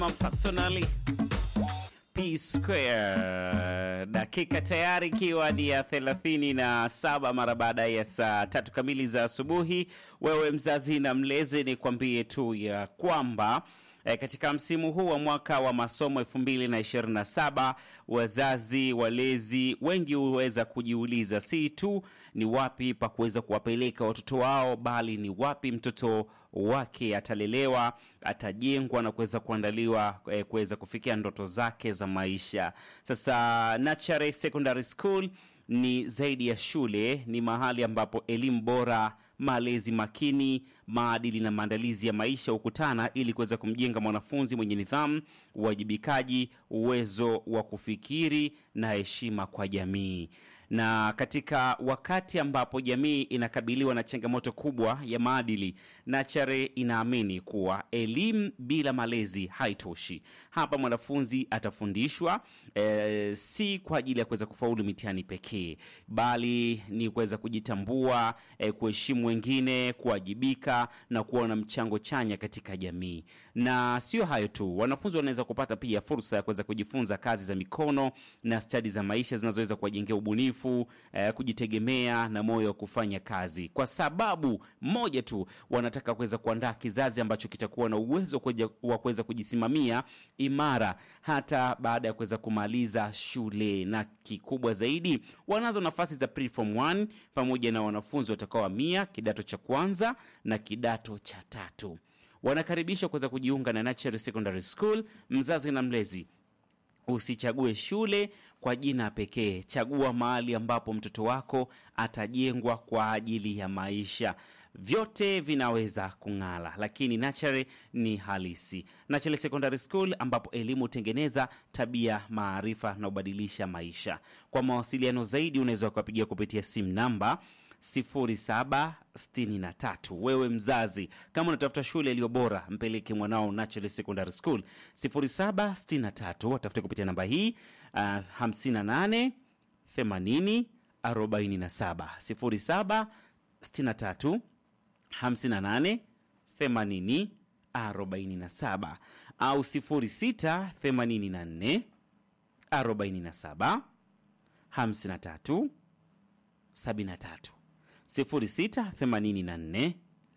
personally P Square. Dakika tayari ikiwa ni ya thelathini na saba mara baada ya saa tatu kamili za asubuhi. Wewe mzazi na mlezi, ni kwambie tu ya kwamba E, katika msimu huu wa mwaka wa masomo 2027 wazazi walezi wengi huweza kujiuliza si tu ni wapi pa kuweza kuwapeleka watoto wao, bali ni wapi mtoto wake atalelewa, atajengwa na kuweza kuandaliwa e, kuweza kufikia ndoto zake za maisha. Sasa Nachare Secondary School ni zaidi ya shule, ni mahali ambapo elimu bora malezi makini, maadili na maandalizi ya maisha hukutana ili kuweza kumjenga mwanafunzi mwenye nidhamu, uwajibikaji, uwezo wa kufikiri na heshima kwa jamii. Na katika wakati ambapo jamii inakabiliwa na changamoto kubwa ya maadili, Nachare inaamini kuwa elimu bila malezi haitoshi. Hapa mwanafunzi atafundishwa e, si kwa ajili ya kuweza kufaulu mitihani pekee, bali ni kuweza kujitambua, e, kuheshimu wengine, kuwajibika na kuwa na mchango chanya katika jamii. Na sio hayo tu, wanafunzi wanaweza kupata pia fursa ya kuweza kujifunza kazi za mikono na stadi za maisha zinazoweza kuwajengea ubunifu, eh, kujitegemea na moyo wa kufanya kazi, kwa sababu moja tu, wanataka kuweza kuandaa kizazi ambacho kitakuwa na uwezo kuja- wa kuweza kujisimamia imara hata baada ya kuweza kumaliza shule, na kikubwa zaidi, wanazo nafasi za preform 1 pamoja na wanafunzi watakaohamia kidato cha kwanza na kidato cha tatu. Wanakaribishwa kuweza kujiunga na Natural Secondary School. Mzazi na mlezi Usichague shule kwa jina pekee, chagua mahali ambapo mtoto wako atajengwa kwa ajili ya maisha. Vyote vinaweza kung'ala, lakini Nachare ni halisi. Nachare Secondary School, ambapo elimu hutengeneza tabia, maarifa na kubadilisha maisha. Kwa mawasiliano zaidi, unaweza ukapigia kupitia simu namba 0763. Wewe mzazi, kama unatafuta shule iliyo bora, mpeleke mwanao Natural Secondary School 0763, watafute kupitia namba hii uh, 58 80 47 0763 58 80 47 au 06 84 47 53 73 06 84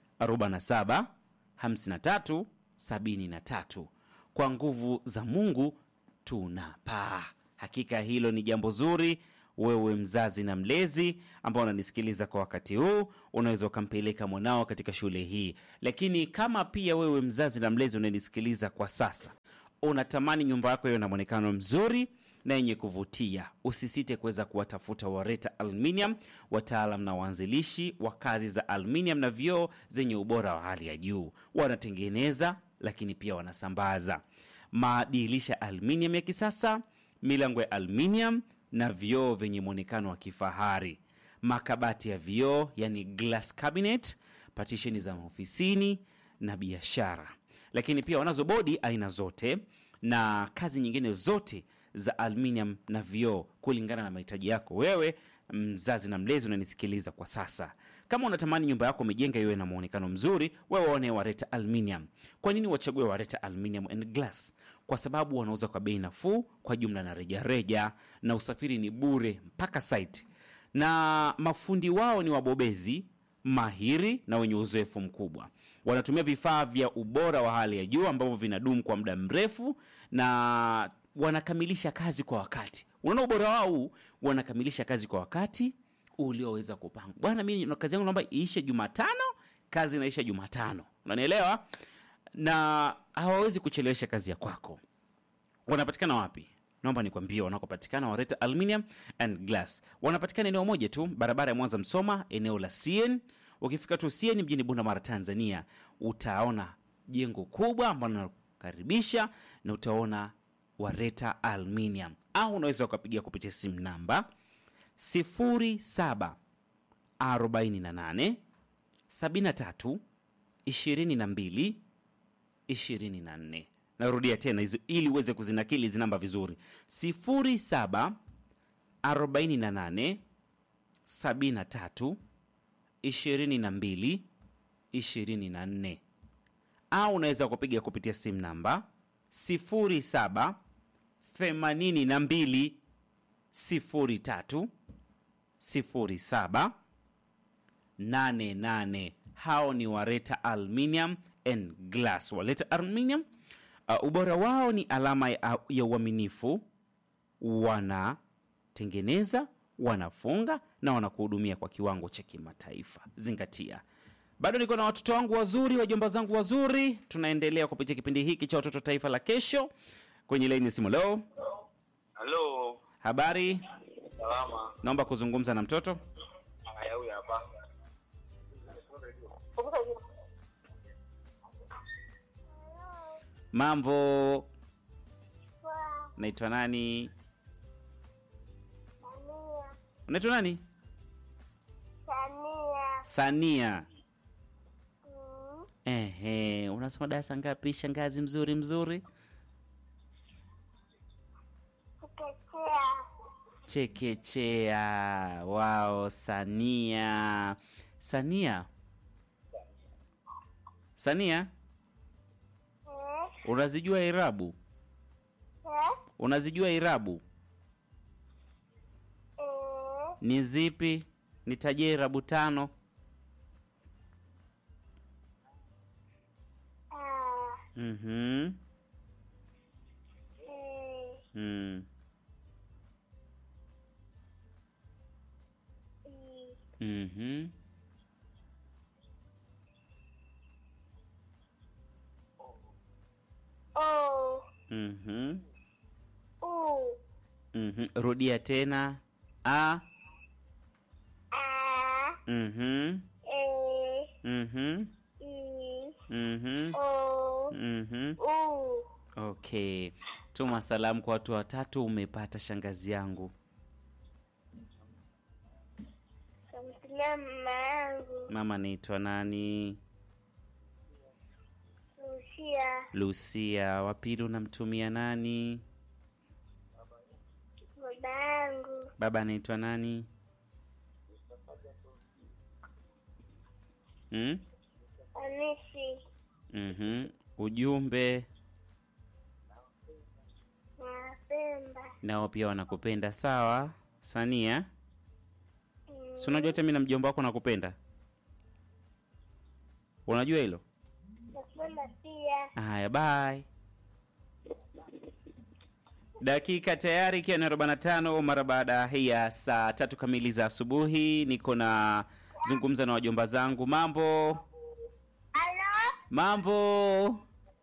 47 53 73. Kwa nguvu za Mungu tunapaa. Hakika hilo ni jambo zuri. Wewe mzazi na mlezi ambao unanisikiliza kwa wakati huu, unaweza ukampeleka mwanao katika shule hii. Lakini kama pia wewe mzazi na mlezi unanisikiliza kwa sasa, unatamani nyumba yako iwe na mwonekano mzuri na yenye kuvutia, usisite kuweza kuwatafuta Wareta Aluminium, wataalam na waanzilishi wa kazi za aluminium na vioo zenye ubora wa hali ya juu. Wanatengeneza lakini pia wanasambaza madirisha aluminium ya kisasa, milango ya aluminium na vioo vyenye mwonekano wa kifahari, makabati ya vioo yani glass cabinet, patisheni za maofisini na biashara, lakini pia wanazo bodi aina zote na kazi nyingine zote za aluminium na vioo kulingana na mahitaji yako wewe mzazi na mlezi unanisikiliza kwa sasa. Kama unatamani nyumba yako umejenga iwe na muonekano mzuri, wewe waone Wareta Aluminium. Kwa nini wachague Wareta Aluminium and Glass? Kwa sababu wanauza kwa bei nafuu, kwa jumla na rejareja, na usafiri ni bure mpaka site, na mafundi wao ni wabobezi mahiri na wenye uzoefu mkubwa. Wanatumia vifaa vya ubora wa hali ya juu ambavyo vinadumu kwa muda mrefu na wanakamilisha kazi kwa wakati. Unaona ubora wao huu, wanakamilisha kazi kwa wakati ulioweza kupangwa. Bwana, mimi na kazi yangu naomba iishe Jumatano, kazi inaisha Jumatano, unanielewa? Na hawawezi kuchelewesha kazi ya kwako. Wanapatikana wapi? Naomba nikwambie wanakopatikana Wareta Aluminium and Glass. Wanapatikana eneo moja tu, barabara ya Mwanza Msoma, eneo la CN. Ukifika tu CN mjini Bunda Mara, Tanzania, utaona jengo kubwa ambalo linakaribisha na utaona Wareta Aluminium, au unaweza ukapigia kupitia simu namba 07 48 73 22 24. Narudia tena hizo ili uweze kuzinakili hizi namba vizuri, 07 48 73 22 24, au unaweza kupiga kupitia simu namba sifuri saba themanini na mbili sifuri tatu sifuri saba nane nane. Hao ni Wareta Aluminium and Glass. Wareta Aluminium uh, ubora wao ni alama ya, ya uaminifu. Wanatengeneza, wanafunga na wanakuhudumia kwa kiwango cha kimataifa. Zingatia. Bado niko na watoto wangu wazuri, wajomba zangu wazuri. Tunaendelea kupitia kipindi hiki cha watoto taifa la kesho kwenye laini ya simu. Leo Halo, habari, salama. naomba kuzungumza na mtoto. Haya, huyu hapa. Mambo, naitwa nani? Unaitwa nani? Sania. Ehe, unasoma darasa ngapi? Shangazi mzuri mzuri. Chekechea. Wao, Sania. Sania, Sania, unazijua irabu? Unazijua irabu ni zipi? Nitajie irabu tano. Mhm. Mm. Mhm. Mhm. Mhm. Rudia tena. A. Mhm. Mhm. Mhm. Mhm. Okay. Tuma salamu kwa watu watatu umepata shangazi yangu. Kamtilia mama yangu Mama naitwa nani? Lucia, Lucia. Wa pili unamtumia nani? baba yangu Baba anaitwa nani? Hmm? Anisi Mhm. Ujumbe napenda nao pia wanakupenda sawa. Sania, si unajua hata mimi na mjomba wako nakupenda, unajua hilo? napenda pia Haya, bye. Dakika tayari ikiwa ni 45 mara baada ya saa tatu kamili za asubuhi. Niko na zungumza na wajomba zangu. Mambo Halo, mambo,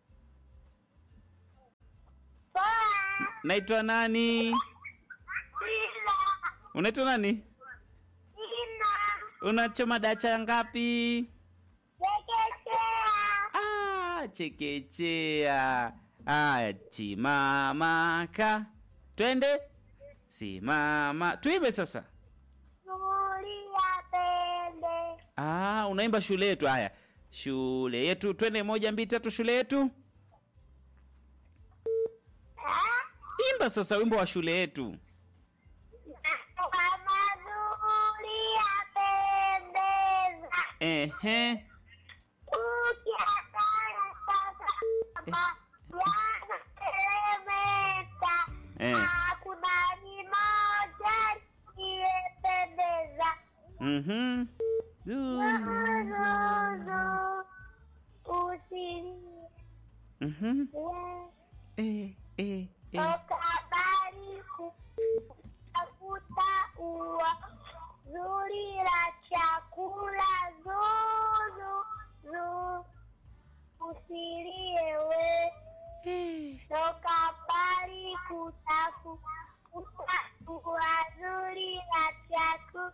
poa naitwa nani? Ina Unaitwa nani? Ina Unachoma dacha ngapi? chekechea Ah, chekechea. Aya, chimamaka, twende simama, tuimbe sasa. Zulia pende Ah, unaimba shule yetu. Haya, shule yetu, twende moja mbili tatu, shule yetu. Ah, Imba sasa wimbo wa shule yetu. kama zulia pendeza Ehe, ukiatana sasa kama yanateremeta Eh. hakuna ni moja iliyependeza mhm, zuzu usilie mhm, eh, eh, eh. Ukabali kutafuta ua zuri la chakula zuzu zu usilie we ukabali kutafuta ua zuri la chakula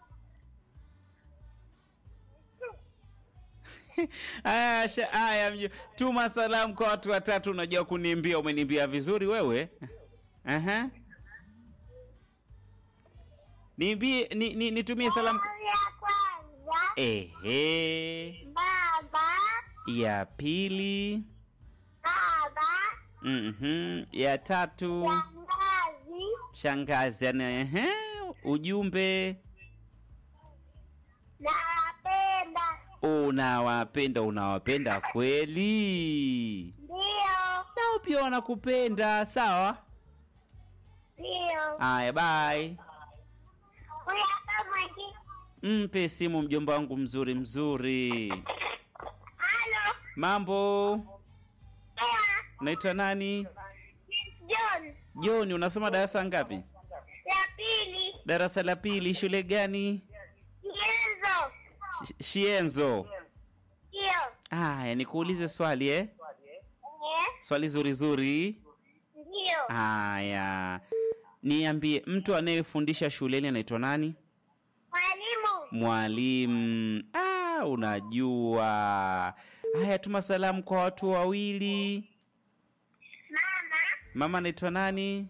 Aya, sha- aya, mjo- tuma salamu kwa watu watatu. Unajua kuniimbia, umeniimbia vizuri wewe. Aha. Niimbie, ni, ni, nitumie salamu. ya kwanza Ehe. baba Ya pili. baba Mhm. Ya tatu. shangazi Shangazi. ana- Ehe. Ujumbe. nawapenda Unawapenda, unawapenda kweli. ndio Nao pia wanakupenda. Sawa, Ndio. haya, bye. Huyu hapa mwingine. Mpe simu mjomba wangu mzuri mzuri. Halo. Mambo, Poa. unaitwa nani? John. John, unasoma darasa ngapi? Ya pili. Darasa la pili. Shule gani? Yenzo. Sh- Shienzo. Ndio. Haya, nikuulize swali eh? Eh? Swali zuri zuri. Ndio. Haya, niambie, mtu anayefundisha shuleni anaitwa nani? Mwalimu. Mwalimu. Ah, unajua. Haya, tuma salamu kwa watu wawili. Mama. Mama anaitwa nani?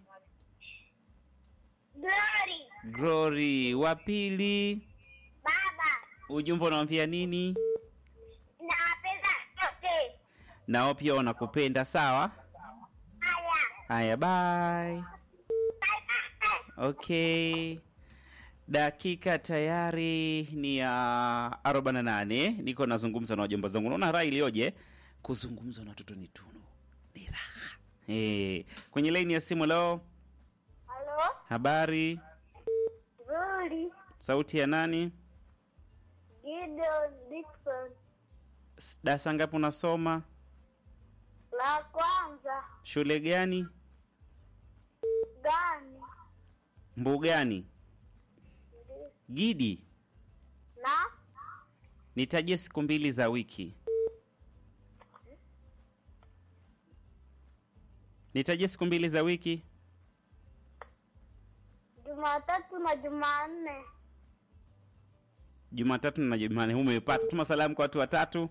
Glory. Glory. Wa pili, Baba. ujumbe unamwambia nini? Nawapenda wote. Nao pia wanakupenda. Sawa. Haya. Haya, bye. Bye bye. Okay. Dakika tayari ni ya 48. Niko nazungumza na wajomba zangu. Unaona raha iliyoje? Kuzungumza na watoto ni tunu. Ni raha. Eh, kwenye laini ya simu leo, Halo. habari, Glory. sauti ya nani? Gideon Dixon. S- Darasa ngapi unasoma? La kwanza. Shule gani? Gani? Mbugani? Gidi? Na? Nitajie siku mbili za wiki. Nitajie siku mbili za wiki. Jumatatu na Jumanne. Jumatatu na Jumanne. Umepata. Tuma salamu kwa watu watatu.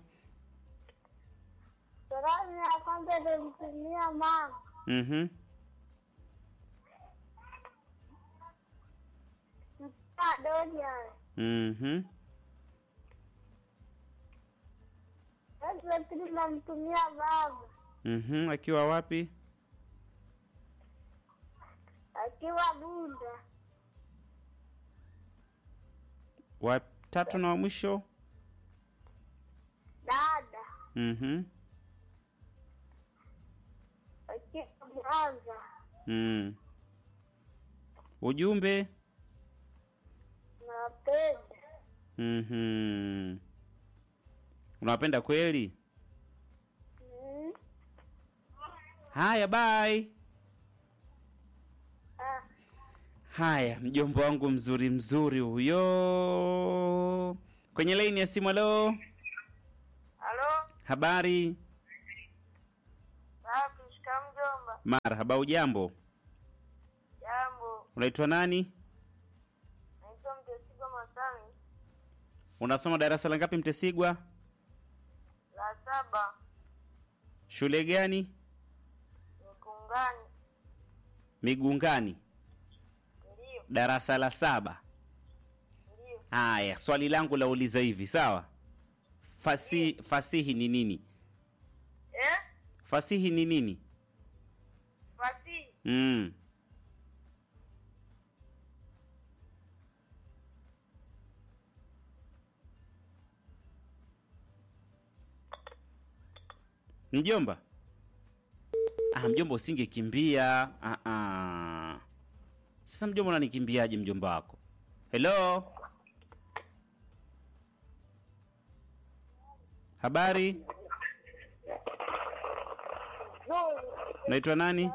Salamu ya kwanza nilimtumia mama. Mhm. Mtaa Dorian. Mhm. Sasa pili namtumia baba. Mhm. Akiwa wapi? Akiwa Bunda. Wa tatu na wa mwisho? Dada. Mhm. Akiwa Mwanza. Mm. Ujumbe? Napenda. Mhm. Unawapenda kweli? Mm. Haya, bye. Ah. Haya, mjomba wangu mzuri mzuri huyo. Kwenye laini ya simu, leo Halo. habari? Safi, shika mjomba. Marhaba, ujambo? Jambo. Unaitwa nani? Naitwa Mtesigwa Masami. Unasoma darasa la ngapi, Mtesigwa? La saba. Shule gani? Mikungani. Migungani, Ndio. darasa la saba. Ndio. Haya, swali langu lauliza hivi, sawa? Fasi, fasihi ni nini? Eh? Fasihi ni nini? Fasihi. Mm. Mjomba? Ah, mjomba usingekimbia. Ah, ah. Sasa mjomba unanikimbiaje mjomba wako? Hello? Habari? Nzuri. Naitwa nani?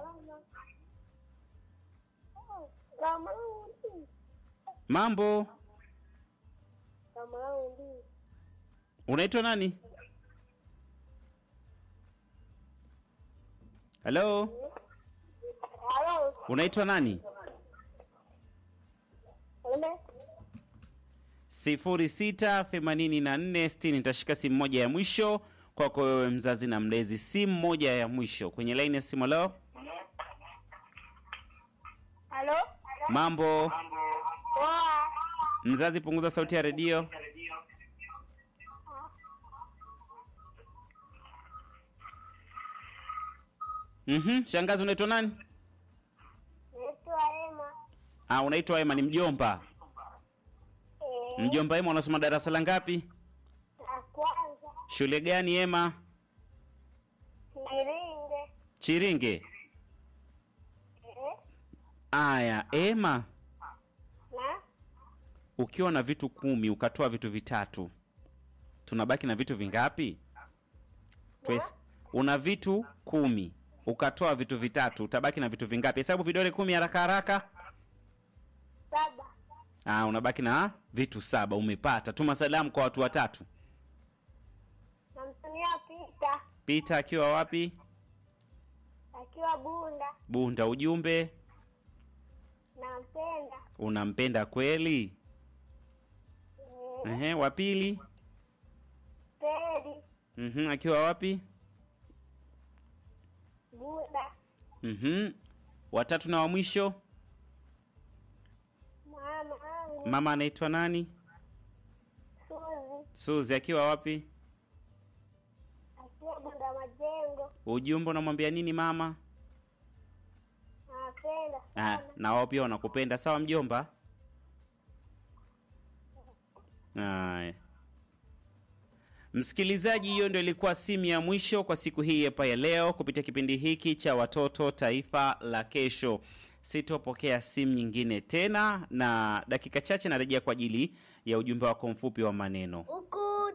Kamaundi. Mambo? Kamaundi. Unaitwa nani? Hello? Halo. Unaitwa nani? Ule. sifuri sita themanini na nne sitini. Nitashika simu moja ya mwisho kwako wewe mzazi na mlezi, simu moja ya mwisho kwenye laini ya simu. Leo Halo. mambo Poa. mzazi, punguza sauti ya redio. Mhm, shangazi, unaitwa nani? Naitwa Ema. Ah, unaitwa Ema, ni mjomba. Eh, Mjomba Ema, unasoma darasa la ngapi? La kwanza. Shule gani Ema? Kiringe. Chiringe. Eh, Aya, Ema, na ukiwa na vitu kumi ukatoa vitu vitatu, tunabaki na vitu vingapi? Twes, una vitu kumi ukatoa vitu vitatu, utabaki na vitu vingapi? Hesabu vidole kumi haraka haraka. saba. Ah, unabaki na vitu saba. Umepata. Tuma salamu kwa watu watatu. Namtumia Pita Pita akiwa wapi? akiwa Bunda, Bunda. Ujumbe, nampenda. unampenda kweli? Eh, Ehe, wa pili. Pedi Mhm, akiwa wapi? Bunda, Mhm. Watatu na wa mwisho, mama wangu mama anaitwa nani? Suzi Suzi akiwa wapi? akiwa Bunda Majengo, Ujumbe unamwambia nini mama? nawapenda Ah, sana. na wao pia wanakupenda. Sawa mjomba? Aya. Msikilizaji, hiyo ndio ilikuwa simu ya mwisho kwa siku hii hapa ya leo kupitia kipindi hiki cha Watoto Taifa la Kesho. Sitopokea simu nyingine tena, na dakika chache narejea kwa ajili ya ujumbe wako mfupi wa maneno. Huku